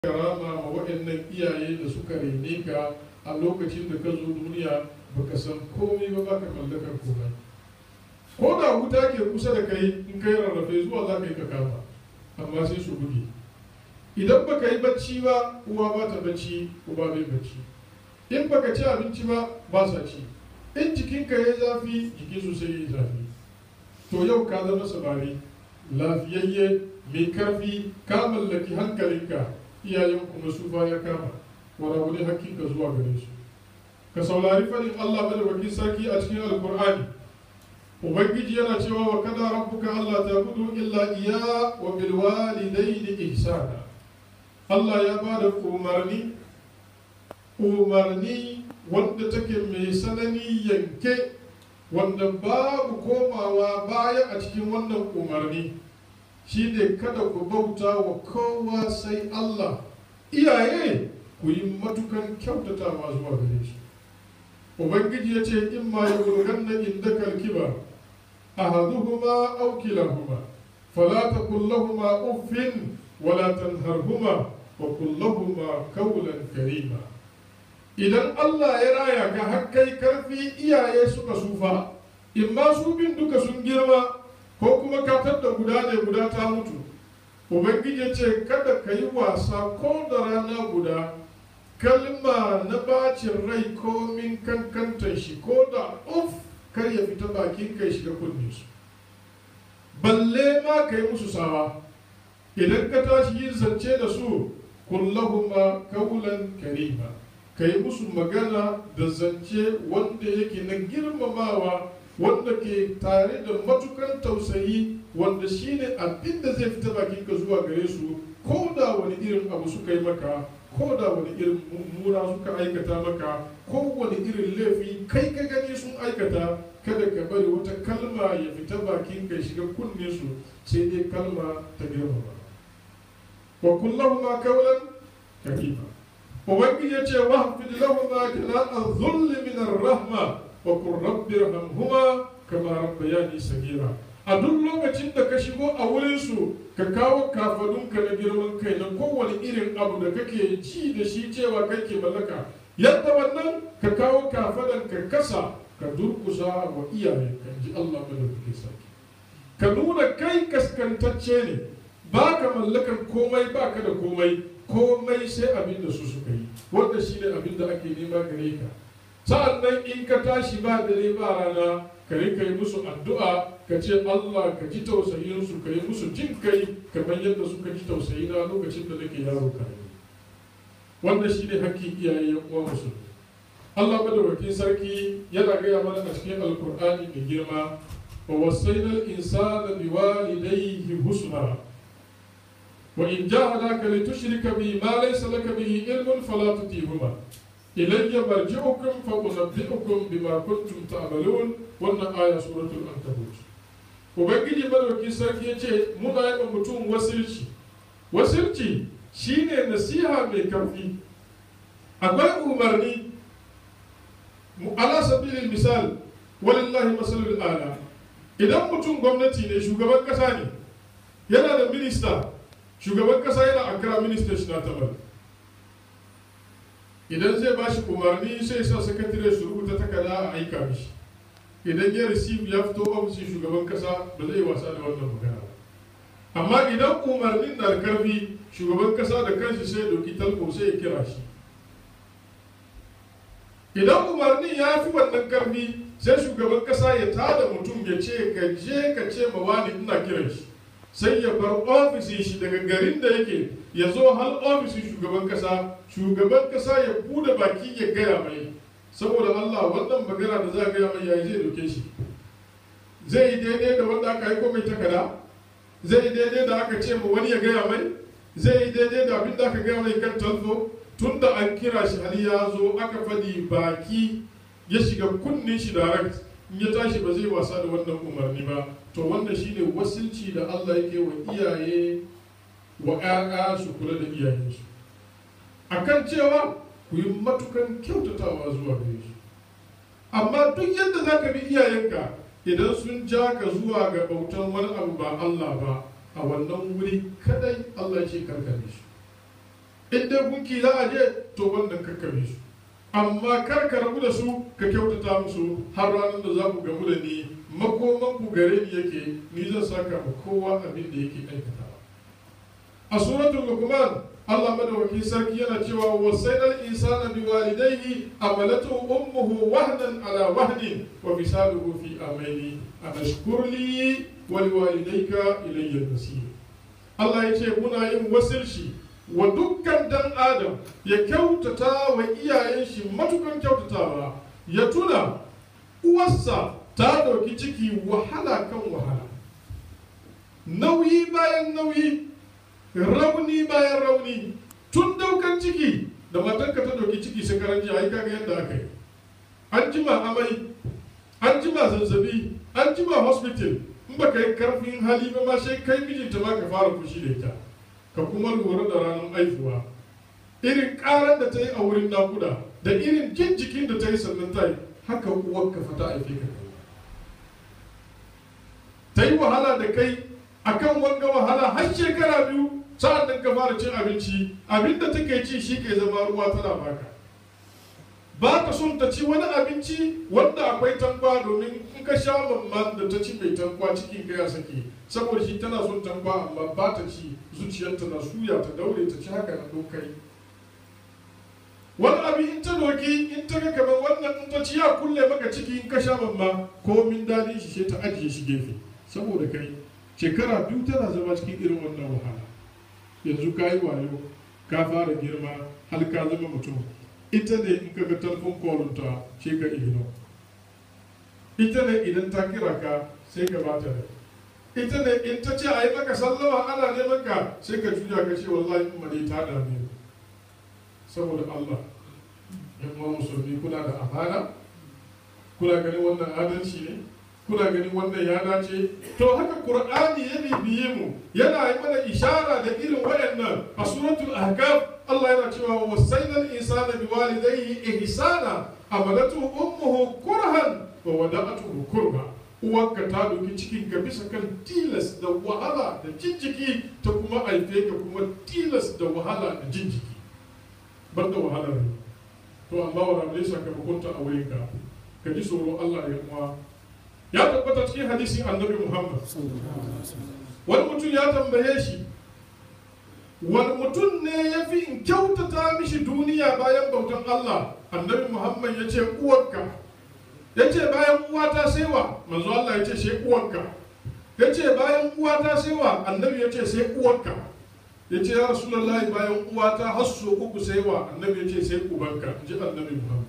karama ma waɗannan iyaye da suka rene ka a lokacin da ka zo duniya baka san komai ba baka mallakar komai ko da wuta ke kusa da kai in kai rarrafe zuwa za ka yi ka kama amma sai su buge idan baka yi bacci ba uwa ba ta bacci uba bai bacci in baka ci abinci ba ba sa ci in jikinka ya zafi jiki su sai ya zafi to yau ka zama samari lafiyayye mai karfi ka mallaki hankalinka iyayen kuma su ya kama wara wani hakkinka zuwa gare su ka saurari fadin Allah madawaki sarki a cikin alkur'ani ubangiji yana cewa wa kada rabbuka Allah ta gudu illa iya wa bil walidaini ihsana Allah ya ba da umarni umarni wanda take mai sanani yanke wanda babu komawa baya a cikin wannan umarni shi ne kada ku bauta wa kowa sai Allah iyaye ku yi matukan kyautatawa zuwa gare shi ubangiji ya ce in ma ya gurgan na inda kalkiba ahaduhuma aw kilahuma fala taqul lahumu uffin wala tanharhuma wa qul lahumu qawlan karima idan Allah ya raya ka har kai karfi iyaye suka sufa in ma su bin duka sun girma ko kuma ka da guda ne guda ta mutu ubangiji ce kada ka yi wasa ko da rana guda kalma na bacin rai ko min kankantar shi ko da uf kar ya fita bakin kai shiga kunne su balle ma ka yi musu sawa idan ka tashi yin zance da su kullahuma kaulan karima ka yi musu magana da zance wanda yake na girmamawa wanda ke tare da matukan tausayi wanda shine abin da zai fita bakin ka zuwa gare su ko da wani irin abu suka yi maka ko da wani irin mummuna suka aikata maka ko wani irin laifi kai ka gani sun aikata kada ka bari wata kalma ya fita bakin ka shiga kunne su sai dai kalma ta girmama wa kullahuma kaulan karima ubangiji ya ce wahfid lahuma jana'a dhulli min ar-rahma wa qur rabbi irhamhuma kama rabbayani sagira a duk lokacin da ka shigo a wurin su ka kawo kafadunka na girman kai na kowane irin abu da kake ji da shi cewa kake mallaka yadda wannan ka kawo kafadan ka kasa ka durkusa wa iyaye kan ji Allah madaukake sarki ka nuna kai kaskantacce ne ba ka mallakan komai ba ka da komai komai sai abin da su suka yi wanda shi ne abin da ake nema gare ka sa'an nan in ka tashi ba dare ba rana ka rika yi musu addu'a ka ce Allah ka ji tausayinsu ka yi musu jin kai kamar yadda suka ji tausayi na lokacin da nake yaro karami wanda shi ne hakkin iyaye ya uwa musulmi Allah madaukakin sarki yana gaya mana a cikin alkur'ani da girma wa wasainal insana biwalidayhi husna وإن جاهداك لتشرك بي ما ليس لك به علم فلا تطيعهما إلي مرجعكم فأنبئكم بما كنتم تعملون wannan aya suratul ankabut ubangiji madauki sarki ya ce muna yi mutum wasilci wasilci shine nasiha mai karfi akwai umarni ala sabilil misal walillahi masalul ala idan mutum gwamnati ne shugaban kasa ne yana da minista shugaban kasa yana ankara minista shi na tabar idan zai ba shi umarni sai sa sakatare su rubuta takarda a aika mishi idan ya receive ya fito ofishin shugaban kasa ba zai wasa da wannan magana amma idan umarnin na da karfi shugaban kasa da kanshi sai doki talko sai ya kira shi idan umarnin ya fi wannan karfi sai shugaban kasa ya tada mutum ya ce ka je ka ce ma wani ina kiran shi sai ya bar ofishin shi daga garin da yake ya zo har ofishin shugaban kasa shugaban kasa ya bude baki ya gaya mai saboda Allah wannan magana da za a gaya mai yayi zai doke shi zai yi daidai da wanda aka haiko mai takada zai yi daidai da aka ce ma wani ya gaya mai zai yi daidai da abin da aka gaya mai kan talfo tun da an kira shi hali ya zo aka fadi baki ya shiga kunnin shi direct in ya tashi ba zai wasa da wannan umarni ba to wannan shine wasilci da Allah yake wa iyaye wa ƴaƴa su kula da iyayensu akan cewa ku yi matukan kyautatawa zuwa gare shi amma duk yadda za ka bi iyayenka idan sun ja ka zuwa ga bautan wani abu ba Allah ba a wannan wuri kadai Allah ce karkare shi in dai gunki za a je to wannan kakkabe su amma kar ka rabu da su ka kyautata musu har ranar da za ku gamu da ni makoman ku gare ni yake ni zan saka ma kowa abin da yake aikatawa a suratul luqman Allah madawaki sarki yana cewa wasainal insana bi walidayhi amalatu ummuhu wahnan ala wahnin wa fisaluhu fi amaini anashkur li wa liwalidayka ilayya al-masir Allah ya ce muna yin wasilci wa dukkan dan adam ya kyautata wa iyayen shi matukan kyautatawa ya tuna uwarsa ta ɗauki ciki wahala kan wahala nauyi bayan nauyi rauni bayan rauni tun daukan ciki da matarka ta ɗauki ciki sai karanci a yi kaga yadda aka yi an jima amai an jima zazzabi an jima hospital in baka yi karfin hali ba ma sai kai mijinta ma ka fara fushi da ita ka kuma lura da ranar aifuwa irin karar da ta yi a wurin nakuda da irin jin jikin da ta yi sannan ta yi haka uwar ka fata aife ka ta yi wahala da kai akan wanga wahala har shekara biyu sa'an nan ka fara cin abinci abinda take ci shi ke zama ruwa tana baka ba ka son ta ci wani abinci wanda akwai tankwa domin in ka sha mamman da ta ci mai tankwa cikin ka ya sake saboda shi tana son tankwa amma ba ta ci zuciyarta na suya ta daure ta ci haka na dokai wani abin in ta doki in ta ga kamar wannan in ta ci ya kulle maka ciki in ka sha mamma komin daɗin shi sai ta ajiye shi gefe saboda kai shekara biyu tana zama cikin irin wannan wahala yanzu ka yi wayo ka fara girma har ka zama mutum ita ne in ka ga telefon kolunta sai ka igino ita ne idan ta kira ka sai ka bata da ita ne in ta ce a yi maka sallama ana neman ka sai ka juya ka ce wallahi in mane ta dame ni saboda Allah yan uwa musulmi kuna da amana kuna ganin wannan adalci ne kuna ganin wannan ya dace to haka qur'ani ya bibiye mu yana yi mana ishara da irin waɗannan a suratul ahqaf Allah yana cewa wasainal insana biwalidayhi ihsana amalatu ummuhu kurhan wa wada'atuhu kurha uwarka ta doki cikin ka bisa kan tilas da wahala da jinjiki ta kuma aife ka kuma tilas da wahala da jinjiki bar da wahalar to amma wa rabbi sakamakonta a wurinka ka ji tsoron Allah ya kuma ya tabbata cikin hadisin annabi Muhammad wani mutum ya tambaye shi wani mutum ne ya fi in kyautata mishi duniya bayan bautan Allah annabi Muhammad ya ce uwarka ya ce bayan uwata sai wa manzo Allah ya ce sai uwarka ya ce bayan uwata sai wa annabi ya ce sai uwarka ya ce ya rasulullahi bayan uwata har so uku sai wa annabi ya ce sai ubanka in ji annabi Muhammad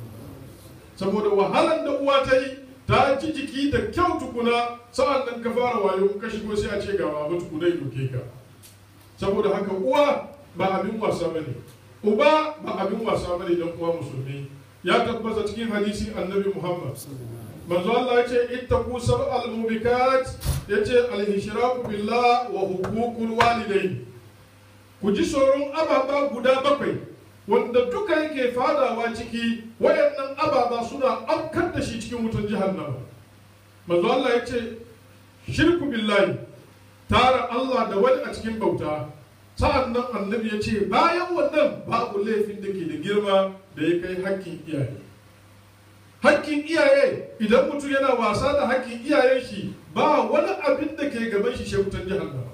saboda wahalan da uwa ta yi ta ji jiki da kyau tukuna sa'an nan ka fara wayo ka shigo sai a ce ga baba tukuna ya doke ka saboda haka uwa ba abin wasa bane uba ba abin wasa bane dan uwa musulmi ya tabbata cikin hadisi annabi muhammad manzo Allah ya ce ittaqu sab'al mubikat yace al-ishraku billah wa huququl walidain ku ji tsoron ababa guda bakwai wanda duka yake fadawa ciki wayannan ababa suna afkar da shi cikin wutan jahannama manzo Allah ya ce shirku billahi tara Allah da wani a cikin bauta sa'an nan annabi ya ce bayan wannan babu laifin da ke da girma da ya kai hakkin iyaye hakkin iyaye idan mutum yana wasa da hakkin iyayen shi ba wani abin da ke gaban shi shekutan jahannama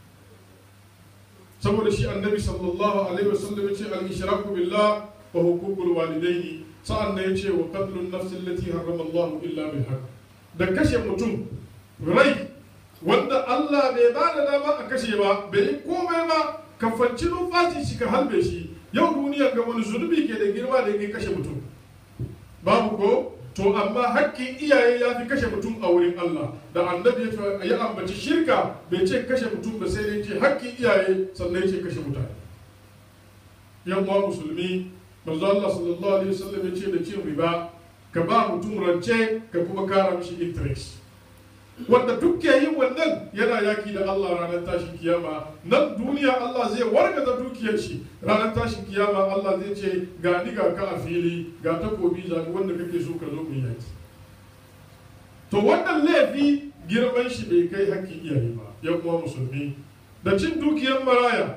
saboda shi annabi sallallahu alaihi wasallam ya ce al-ishraku billah wa huququl walidaini sa'an nan ya ce wa qatlun nafsi allati harrama Allah illa bil haqq da kashe mutum rai wanda Allah bai ba da dama a kashe ba bai yi komai ba ka fanci numfashi shi ka halbe shi yau duniyar ga wani zunubi ke da girma da yake kashe mutum babu ko to amma hakkin iyaye ya fi kashe mutum a wurin Allah da annabi ya ya ambaci shirka bai ce kashe mutum ba sai dai ce hakkin iyaye sannan ya ce kashe mutane yan uwa musulmi manzo Allah sallallahu alaihi wasallam ya ce da cin riba ka ba mutum rance ka kuma kara mishi interest wanda duk ke yin wannan yana yaki da Allah ranar tashin kiyama nan duniya Allah zai wargaza dukiyar shi ranar tashin kiyama Allah zai ce ga ni ga ka a fili ga takobi zabi wanda kake so ka zo mu yaki to wannan laifi girman shi bai kai hakkin iyaye ba ya kuma musulmi da cin dukiyar maraya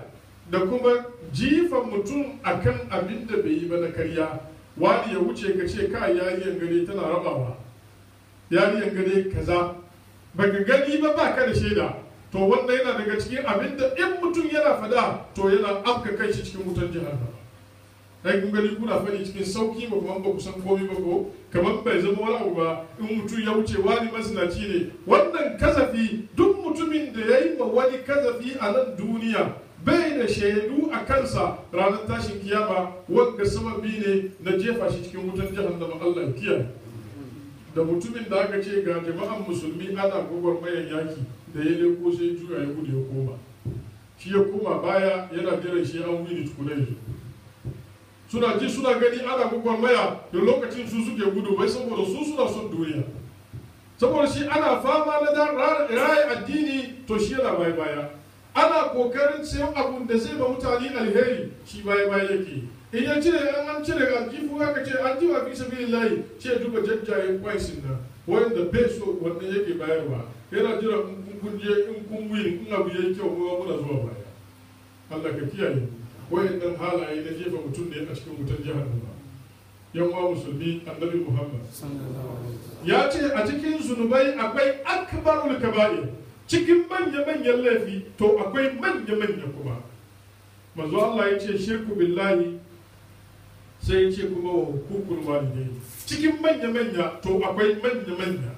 da kuma jifan mutum akan abin da bai yi ba na karya wani ya wuce ka ce ka yariyan gare tana rabawa yariyan gare kaza baka gani ba ba ka da shaida to wannan yana daga cikin abin da in mutum yana fada to yana afka kai shi cikin wutar jahannama ai kun gani kuna fadi cikin sauki ba kuma ba ku san komai ba ko kamar bai zama wani abu ba in mutum ya wuce wani masinaci ne wannan kazafi duk mutumin da ya yi ma wani kazafi a nan duniya bai da shaidu a kansa ranar tashin kiyama wanda sababi ne na jefa shi cikin wutar jahannama Allah ya kiyaye da mutumin da aka ce ga jama'an musulmi ana gwagwarmayar yaki da ya leko sai juya ya gudu ya koma shi ya koma baya yana jiran shi an wini tukuna yanzu suna ji suna gani ana gwagwarmaya da lokacin su suke gudu bai saboda su suna son duniya saboda shi ana fama na raya addini to shi yana baya baya ana kokarin sayan abun da zai ba mutane alheri shi baya baya yake in ya cire an an cire aljifu aka ce an jiwa fi sabi layi ce duba jajjayen kwaisin nan wanda peso wanda yake bayarwa yana jira in kun je in kun win in abu yayi kyau kuma muna zuwa baya Allah ka kiyaye wayannan halaye na jefa mutum ne a cikin wutar jahannama yan wa musulmi annabi Muhammad ya ce a cikin zunubai akwai akbarul kaba'ir cikin manya manyan laifi to akwai manya manya kuma manzo Allah ya ce shirku billahi sai ya ce kuma wa hukukul walidai cikin manya manya to akwai manya manya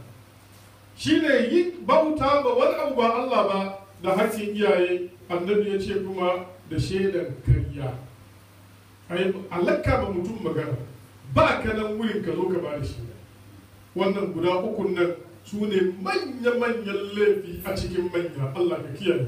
shine yin bauta ba wani abu ba Allah ba da hakkin iyaye annabi ya ce kuma da shaidan karya ai alaka ba mutum magana ba ka nan wurin ka zo ka ba da shaida wannan guda uku nan su ne manya-manyan laifi a cikin manya Allah ka kiyaye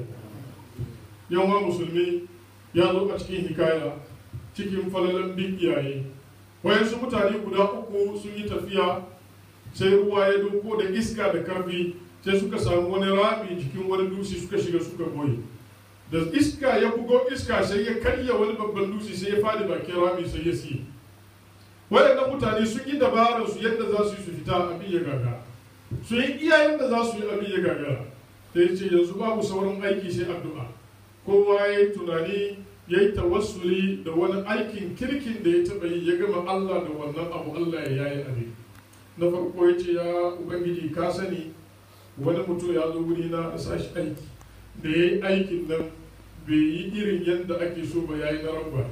yawan musulmi ya zo a cikin hikaya cikin falalan bin iyaye wayansu mutane guda uku sun yi tafiya sai ruwa ya doko da iska da karfi sai suka samu wani rami jikin wani dutse suka shiga suka goye da iska ya bugo iska sai ya karya wani babban dutse sai ya fadi bakin rami sai ya siye waɗannan mutane sun yi dabarar su yadda za su yi su fita abin ya gaga su yi iya yadda za su yi abin ya gagara da ya ce yanzu babu sauran aiki sai addu'a kowa ya yi tunani ya yi tawassuli da wani aikin kirkin da ya taɓa yi ya gama Allah da wannan abu Allah ya yayi abin na farko ya ce ya ubangiji ka sani wani mutum ya zo wuri na sa shi aiki da ya yi aikin nan bai yi irin yadda ake so ba ya yi na rabba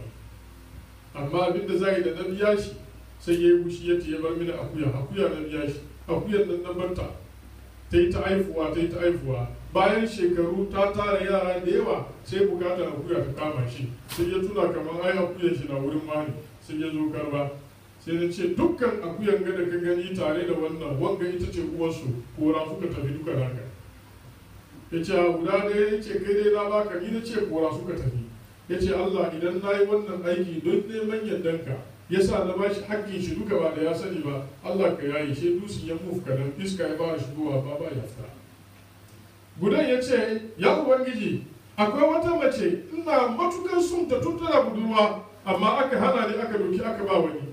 amma abin da za yi da na biya shi sai ya yi wushi ya ce ya bar mini akuya akuya na biya shi akuyar nan na barta ta yi ta haifuwa ta yi ta haifuwa bayan shekaru ta tara yara da yawa sai bukatar akuya ta kama shi sai ya tuna kamar ai akuyar shi na wurin mani sai ya zo karba sai na ce dukkan akuyan ga da ka gani tare da wannan wanga ita ce uwarsu kora suka tafi duka naka ya ce a guda ɗaya ya ce kai dai na baka ni na ce kora suka tafi ya ce Allah idan na yi wannan aiki don neman yardanka ya sa na ba shi hakkin shi duka ba da ya sani ba Allah ka yayi shi dusin ya muf kadan iska ya fara shigowa ba ba ya fita gudan ya ce ya ubangiji akwai wata mace ina matukar son ta tun tana budurwa amma aka hana ni aka doki aka ba wani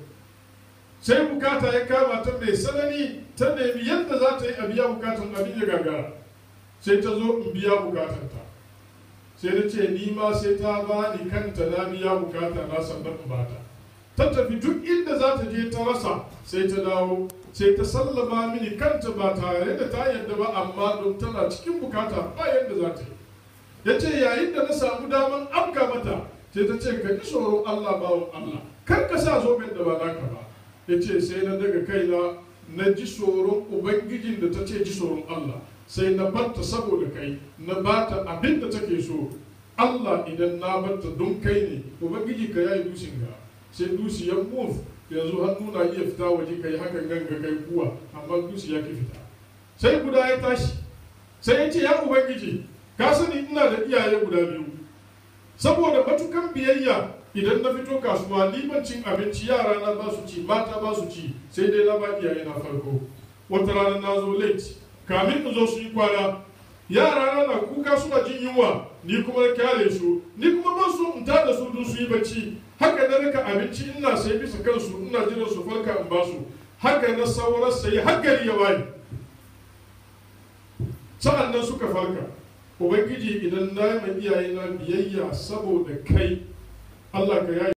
sai bukata ya kama ta mai sanani ta nemi yadda za ta yi a biya bukatan abin ya gagara sai ta zo in biya bukatanta sai na ce ni ma sai ta ba ni kanta na biya bukata na sannan in bata ta tafi duk inda za ta je ta rasa sai ta dawo sai ta sallama mini kanta ba tare da ta yadda ba amma don tana cikin bukata ba yadda za ta yi ya ce yayin da na samu daman afka mata sai ta ce ka ji tsoron Allah bawan Allah kar ka sa zoben da ba naka ba ya ce sai na daga kaina na ji tsoron ubangijin da ta ce ji tsoron Allah sai na batta saboda kai na bata abin da take so Allah idan na batta don kai ne ubangiji ka yayi dusin ga sai dusi ya move yanzu hannu na iya fita waje kai hakan ganga kai kuwa amma dusi ya ki fita sai guda ya tashi sai ya ce ya ubangiji ka sani ina da iyaye guda biyu saboda matukan biyayya idan na fito kasuwa limancin abinci yara na ba su ci mata ba su ci sai dai na ba iyaye na farko wata rana na zo late kamin in zo su yi kwana yara na na kuka suna jin yunwa ni kuma na kyale su ni kuma ban so in tada su don su yi bacci haka na rika abinci ina sai bisa kansu ina jiran su farka in ba su haka na saurar sai har gari ya waye sa'an nan suka farka ubangiji idan na yi ma iyayena biyayya saboda kai Allah ka yaye